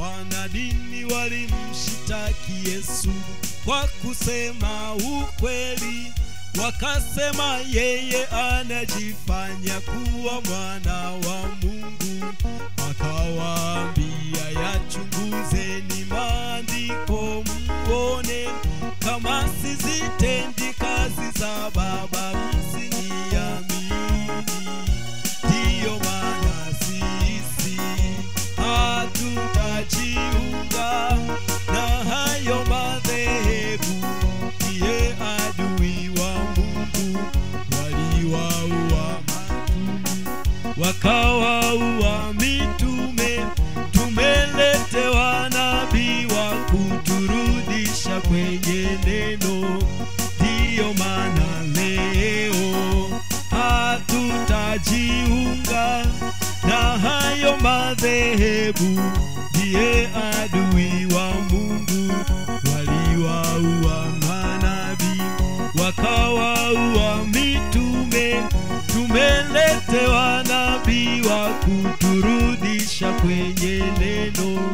wanadini walimshitaki Yesu kwa kusema ukweli, wakasema yeye anajifanya kuwa mwana wa Mungu. Akawaambia, yachunguzeni maandiko muone kama sizitendi kazi za Baba, msiniamini. Ndiyo maana sisi hatutajiunga na hayo madhehebu, ndiye adui wa Mungu. Waliwaua mitume, wakawaua mitume, tumeletewa nabii wa kuturudisha kwenye neno. Ndiyo maana leo hatutajiunga na hayo madhehebu, ndiye adui wa Mungu. Waliwaua manabii, wakawaua mitume, tumeletewa nabii wa kuturudisha kwenye neno.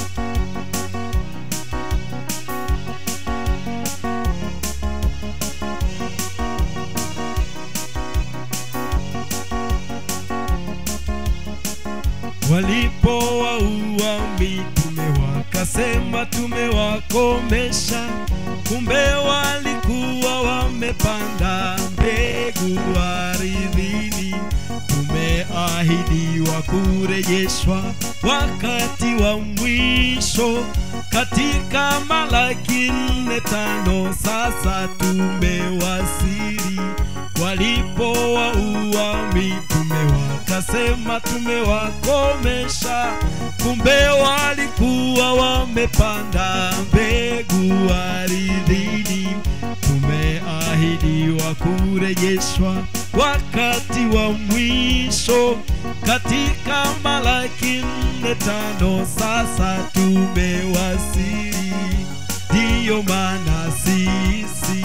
Walipowaua mitume wakasema tumewakomesha, kumbe walikuwa wamepanda mbegu ardhini. Tumeahidiwa kurejeshwa wakati wa mwisho, katika Malaki nne tano. Sasa tumewasili walipowaua mitume wakasema tumewakomesha, kumbe walikuwa wamepanda mbegu ardhini. Tumeahidiwa kurejeshwa wakati wa mwisho, katika Malaki nne tano. Sasa tumewasili, ndiyo maana sisi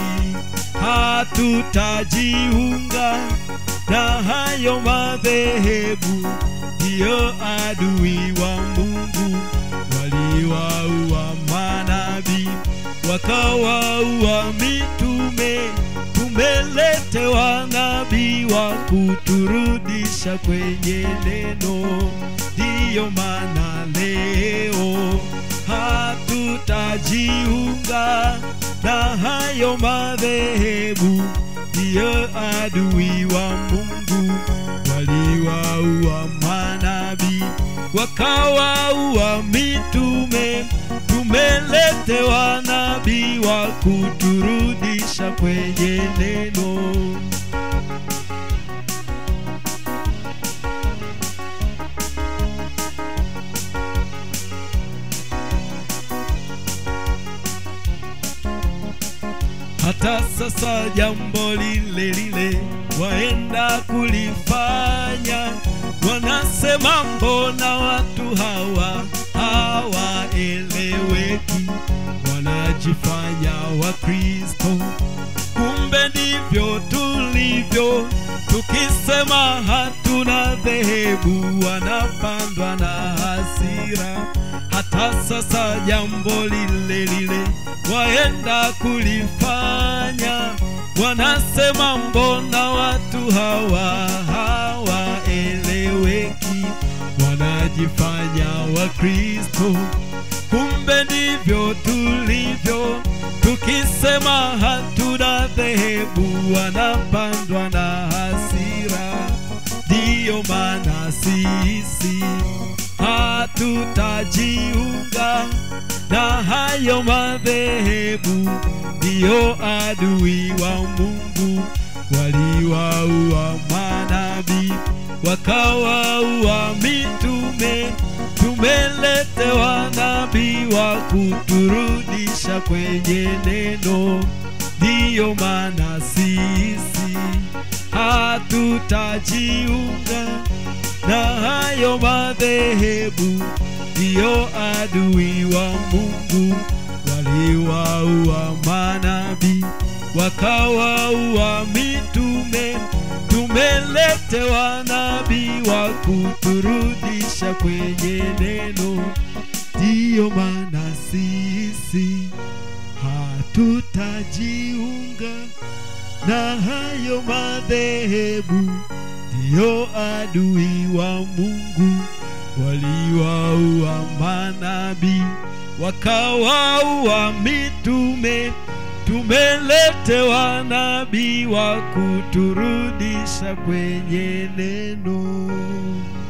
hatutajiunga na hayo madhehebu, ndiyo adui wa Mungu. Waliwaua manabii, wakawaua mitume, tumeletewa nabii wa kuturudisha kwenye neno. Ndiyo maana leo hatutajiunga na hayo madhehebu, ndiyo adui wa Mungu. Waliwaua manabii, wakawaua mitume, tumeletewa nabii wa kuturudisha kwenye neno. hata sasa jambo lile lile waenda kulifanya. Wanasema mbona watu hawa hawaeleweki, wanajifanya Wakristo, kumbe ndivyo tulivyo. Tukisema hatuna dhehebu, wanapandwa na hasira. Hata sasa jambo lile lile waenda kulifanya, wanasema mbona watu hawa hawaeleweki, wanajifanya Wakristo, kumbe ndivyo tulivyo. Tukisema hatuna dhehebu, wanapandwa na hasira. Ndiyo maana sisi hatutajiunga na hayo madhehebu, ndiyo adui wa Mungu. Waliwaua manabii, wakawaua mitume, tumeletewa nabii wa kuturudisha kwenye neno. Ndiyo maana sisi hatutajiunga na hayo madhehebu, ndiyo adui wa Mungu. Waliwaua manabii, wakawaua mitume, tumeletewa nabii wa kuturudisha kwenye neno. Ndiyo ndiyo maana sisi hatutajiunga na hayo madhehebu, ndiyo adui wa Mungu, waliwaua manabii wakawaua mitume. Tumeletewa nabii wa kuturudisha kwenye neno.